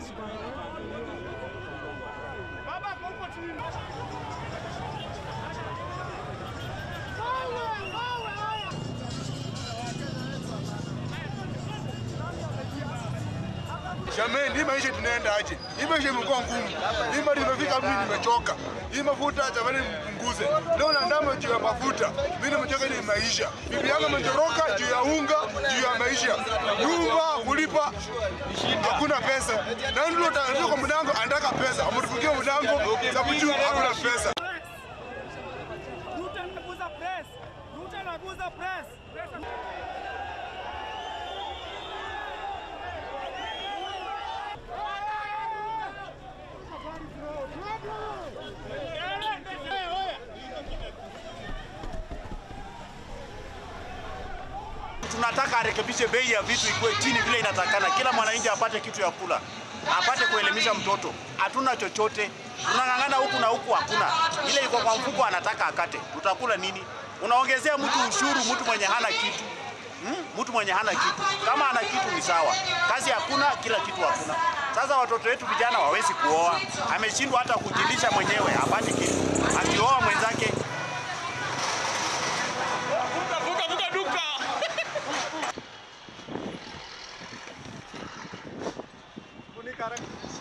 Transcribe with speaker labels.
Speaker 1: Jamani, hii maisha tunaenda aje? Hii maisha imekuwa ngumu. Hii mali imefika mimi nimechoka. Hii mafuta jamani mpunguze. Leo naandama juu ya mafuta. Mimi nimechoka ni maisha. Bibi yangu ametoroka juu ya unga, juu ya maisha. Nyumba kulipa hakuna pesa. Na ndio ndio kwa mdango anataka pesa. Ametufungia mdango sababu juu hakuna pesa.
Speaker 2: Ruto anaguza press. Ruto anaguza press.
Speaker 3: tunataka arekebishe bei ya vitu ikuwe chini vile inatakana, kila mwananchi apate kitu ya kula, apate kuelimisha mtoto. Hatuna chochote, tunang'ang'ana huku na huku, hakuna ile iko kwa mfuko, anataka akate. Tutakula nini? Unaongezea mtu ushuru, mtu mwenye hana kitu hmm? Mtu mwenye hana kitu, kama ana kitu ni sawa, kazi hakuna, kila kitu hakuna. Sasa watoto wetu vijana wawezi kuoa, ameshindwa hata kujilisha mwenyewe, hapati kitu, akioa mwenzake
Speaker 2: Funika duka.